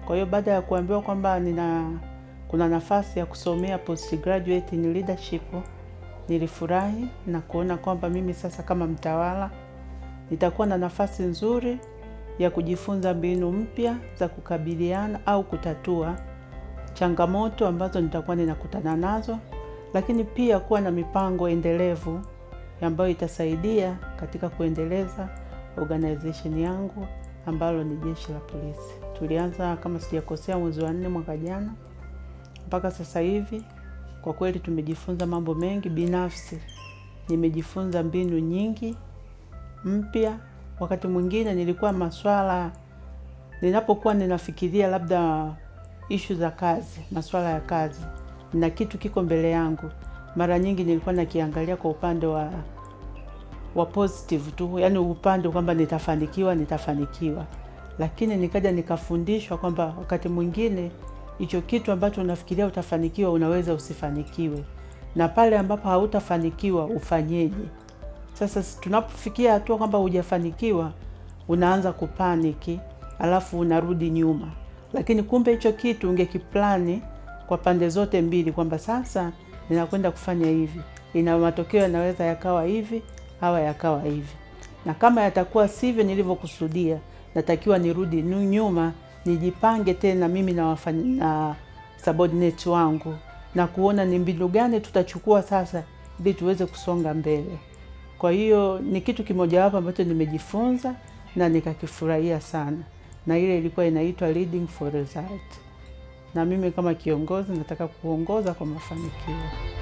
Kwa hiyo baada ya kuambiwa kwamba nina kuna nafasi ya kusomea postgraduate in leadership, nilifurahi na kuona kwamba mimi sasa kama mtawala nitakuwa na nafasi nzuri ya kujifunza mbinu mpya za kukabiliana au kutatua changamoto ambazo nitakuwa ninakutana nazo, lakini pia kuwa na mipango endelevu ambayo itasaidia katika kuendeleza organization yangu ambalo ni jeshi la polisi. Tulianza kama sijakosea, mwezi wa nne mwaka jana mpaka sasa hivi, kwa kweli tumejifunza mambo mengi. Binafsi nimejifunza mbinu nyingi mpya. Wakati mwingine nilikuwa maswala, ninapokuwa ninafikiria labda ishu za kazi, maswala ya kazi, na kitu kiko mbele yangu, mara nyingi nilikuwa nakiangalia kwa upande wa wa positive tu, yani upande kwamba nitafanikiwa, nitafanikiwa. Lakini nikaja nikafundishwa kwamba wakati mwingine hicho kitu ambacho unafikiria utafanikiwa unaweza usifanikiwe, na pale ambapo hautafanikiwa ufanyeje? Sasa tunapofikia hatua kwamba hujafanikiwa, unaanza kupaniki, alafu unarudi nyuma. Lakini kumbe hicho kitu ungekiplani kwa pande zote mbili, kwamba sasa ninakwenda kufanya hivi, ina matokeo yanaweza yakawa hivi hawa yakawa hivi, na kama yatakuwa sivyo nilivyokusudia, natakiwa nirudi nyuma, nijipange tena mimi na wafanya, na subordinate wangu na kuona ni mbinu gani tutachukua sasa ili tuweze kusonga mbele. Kwa hiyo ni kitu kimojawapo ambacho nimejifunza na nikakifurahia sana, na ile ilikuwa inaitwa leading for result, na mimi kama kiongozi nataka kuongoza kwa mafanikio.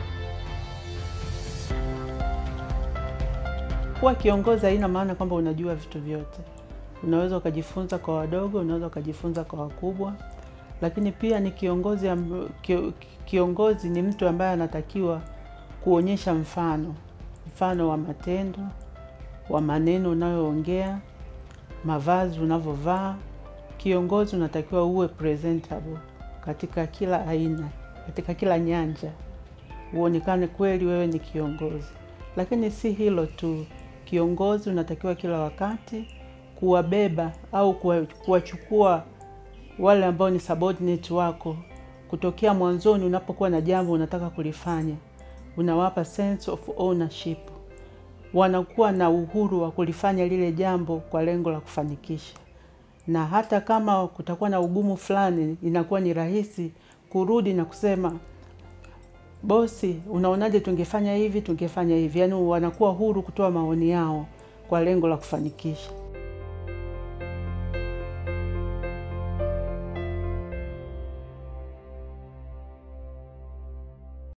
Kuwa kiongozi haina maana kwamba unajua vitu vyote. Unaweza ukajifunza kwa wadogo, unaweza ukajifunza kwa wakubwa, lakini pia ni kiongozi amb... kiongozi ni mtu ambaye anatakiwa kuonyesha mfano, mfano wa matendo, wa maneno unayoongea, mavazi unavyovaa. Kiongozi unatakiwa uwe presentable katika kila aina, katika kila nyanja, uonekane kweli wewe ni kiongozi. Lakini si hilo tu, kiongozi unatakiwa kila wakati kuwabeba au kuwachukua wale ambao ni subordinate wako kutokea mwanzoni. Unapokuwa na jambo unataka kulifanya, unawapa sense of ownership, wanakuwa na uhuru wa kulifanya lile jambo kwa lengo la kufanikisha, na hata kama kutakuwa na ugumu fulani, inakuwa ni rahisi kurudi na kusema bosi, unaonaje, tungefanya hivi, tungefanya hivi. Yaani wanakuwa huru kutoa maoni yao kwa lengo la kufanikisha.